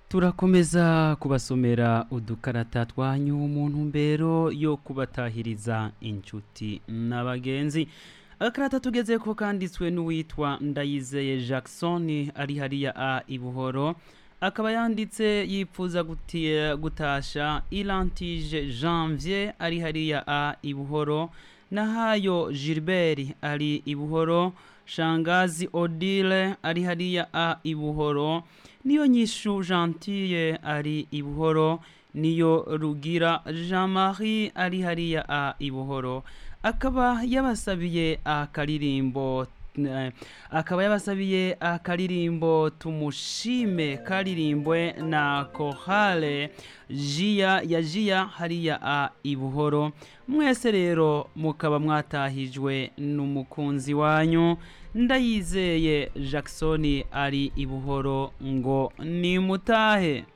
turakomeza kubasomera udukarata twanyu mu ntumbero yo kubatahiriza inshuti n'abagenzi agakarata tugeze ko kanditswe n'uwitwa ndayizeye jackson ari hariya a ibuhoro akaba yanditse yipfuza guti- gutasha ilantije janvier ari hariya a ibuhoro nahayo gilbert ari ibuhoro shangazi odile ari hariya a ibuhoro niyo nyishu gentille ari ibuhoro niyo rugira jean marie ari hariya a ibuhoro akaba yabasabiye akaririmbo eh, akaba yabasabiye akaririmbo tumushime karirimbwe na kohale jiya ya jiya hariya a ibuhoro mwese rero mukaba mwatahijwe n'umukunzi wanyu ndayizeye jackson ari ibuhoro ngo nimutahe